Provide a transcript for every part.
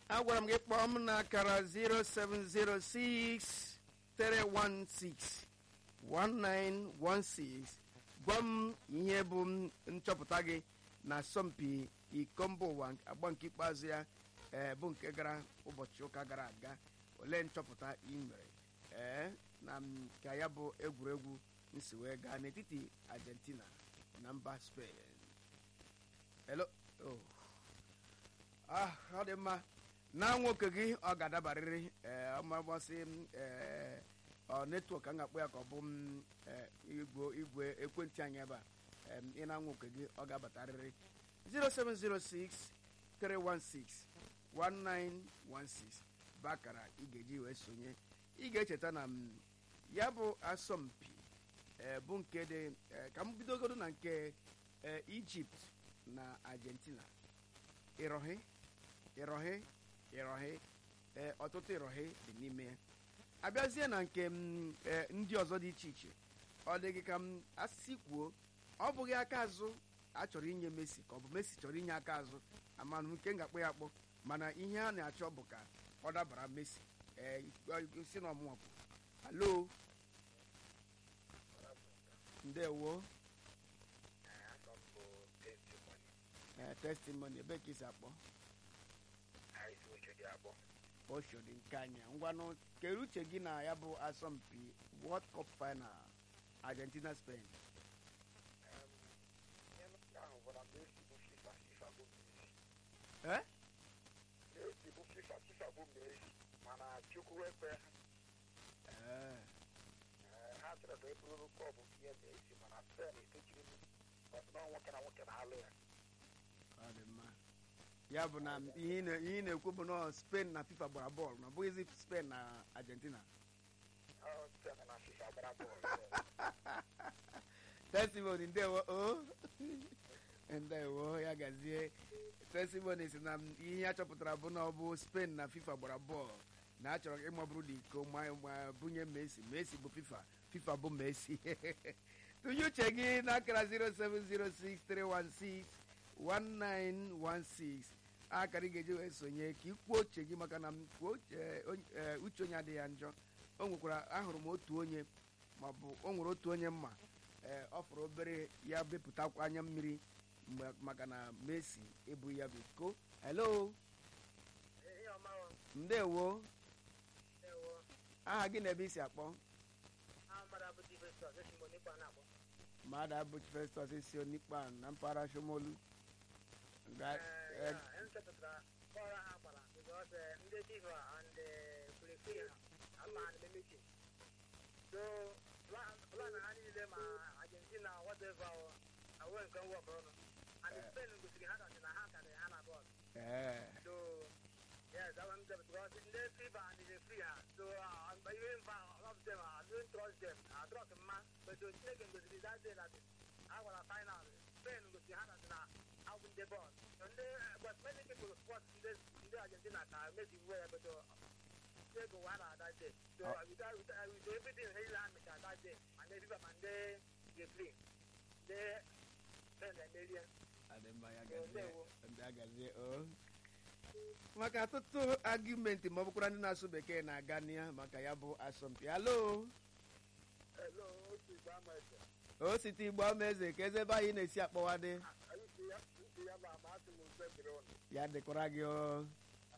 agwara m gị kpọọ m n'akara 0706 316 1916 gwa m ihe bụ nchọpụta gị na asọmpi iko mba ụwa agba nke ikpeazụ ya ee bụ nke gara ụbọchị ụka gara aga olee nchọpụta ị mere ee na ka ya bụ egwuregwu nsi wee gaa n'etiti argentina na mba spain hello oh. ah ọ dị mma na nwoke gị ọ ga-adabarịrị ee ọmagbasị m ee ọ netwọk ka m ga-akpọ ya ka ọ bụ m igwe igwe ekwentị anyị ebe a ị na nwoke gị ọ ga-abatarịrị 0706 316 1916 bụ akara ị ga-eji wee sonye ị ga-echeta na ya bụ asọmpi bụ nke dị ka m bidogodo na nke ijipt na argentina ịrọhị ịrọhị ịrọhị ọtụtụ ịrọhị dị n'ime ya abịazie na nke ndị ọzọ dị iche iche ọ dị gị ka m asị kwuo ọ bụghị aka azụ a chọrọ inye Messi ka ọ bụ Messi chọrọ inye aka azụ amanụ nke m ga-akpọ ya akpọ mana ihe a na-achọ bụ ka ọ dabara Messi si na ọmụmụ bụ alo ndewo testimony ebe ka isi akpọ oshodi nke anya ngwanụ kere uche gị na ya bụ asọmpi world cup final argentina spain mana chukwu ekwe ha chọrọ ka e bụrụ kọbụ ihe na-esi mana spen etechiri na nwoke na nwoke na-alụ ya ọ dị mma ya bụ na ihe ị na-ekwu bụ na spain na fifa gbara bọọlụ na ọ bụghịzi spain na argentina testimony ndewo o ndewo ya gazie testimony si na ihe ya chọpụtara bụ na ọ bụ spain na fifa gbara bọọlụ na a chọrọ ịmabụrụ na iko ma bunye messi messi bụ fifa fifa bụ messi tụnye uche gị n'akara 0706316 1916 akara ị ga-eji wee sonye ka ikwuo uche gị maka na uche onye adịghị ya njọ o nwekwara ahụrụ m otu onye maọbụ o nwere otu onye mma ee ọ fọrọ obere ya bepụtakwa anya mmiri maka na Messi ebu ya bụ iko hello ndewo aha gị na ebe isi akpọ mmadụ abụchi festus isi onikpa na mpaghara shomolu plan ha niile ma argentina whatever awe nke nwọkọ ọnụ and spain gosiri ha kasị na ha karịrị ha na bọọlụ so yes that one them because ndị fifa and the free ha so even fa of them I don't trust them I trust mma but so chineke gosiri that day that ha gwara final spain gosiri ha kasị na ha bụ ndị bọọlụ so ndị but many people support ndị ndị argentina ka Messi wee ya but take one at that day. So uh, without, without, with everything he land at that day, and then people and they they play, they send a million. agazie maka ọtụtụ argumenti ma ọ bụkwara ndị na-asụ bekee na-aga n'iya maka ya bụ asọmpi alo o site igbo amaeze ka eze ebe anyị na-esi akpọwadị ya dịkwara gị o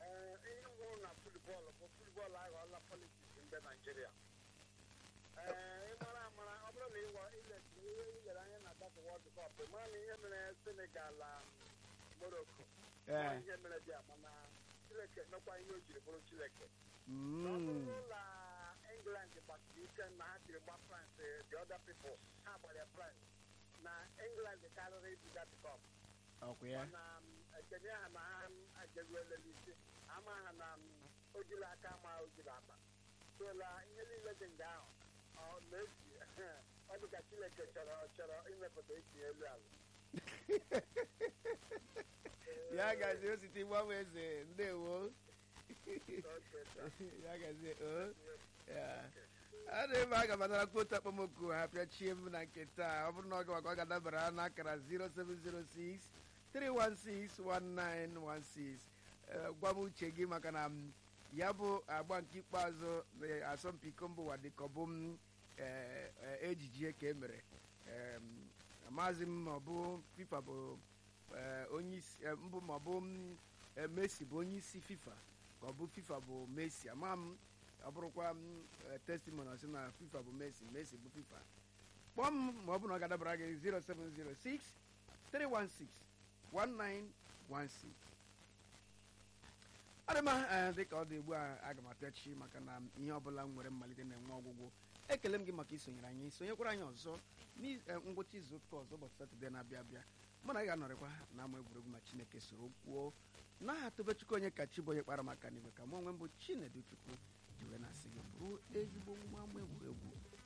bọọlụ bụ futbọọlụ aghọọla politiks mbe naijiria ee ịmara amara ọ bụrụ na ịwa ilere anya na data wọld kọp mara na ihe mere senegal na morocco ihe mere dị mana chileke mekwa ihe o jiri bụrụ chileke ọ bụrụ na england gbasiri ike na ha jiri gba france the other people ha gbara france na england karịrị ibu dat kọp mana ekene ha na ha ejeruola n'isi ama ha na ojiri aka ma ojiri akpa sola ihe niile dị nga ahụ ọ na-esi ọ dị ka chineke chọrọ chọrọ imepụta etinye elu ala ya gazie osite gbanwe eze ndewo ya gazie a na-ebe a gabatara kwotu akpọmoku ha pịachie m na nke taa ọ bụrụ na ọ ga maka ọ ga-adabara n'akara 0706 316 1916 eh, gwa m uche gị maka na m, ya bụ agba nke ikpeazụ na asọmpi iko mba ụwa dịka ọ bụ m eh, eh, ejije ka e mere Em, amaghịzị m ma ọ bụ fifa bụ eh, onye isi eh, mbụ ma ọ bụ m, eh, messi bụ onye isi fifa ka ọ bụ fifa bụ messi ama m ọ bụrụkwa m eh, testimony ọsị na fifa bụ messi messi bụ fifa kpọọ m ma ọ bụ na ọ ga-adabara gị 0706 316 1916 adịma ee dịka ọ dị ugbu a aga m apịachi maka na ihe ọbụla m nwere mmalite na-enwe ọgwụgwụ ekele m gị maka isonyere anyị sonyekwara anyị ọzọ ngwụcha izu ụka ọzọ ụbọchị satọde na-abịa abịa mụ na ị ga-anọrịkwa na ama egwuregwu ma chineke soro kwuo n'aha tobechukwu onye ka chi bụ onye kpara maka n'igwe ka mụ onwe m bụ chinedu chukwu jiwe na-asị gị bụrụ ezigbo nwa ama egwuregwu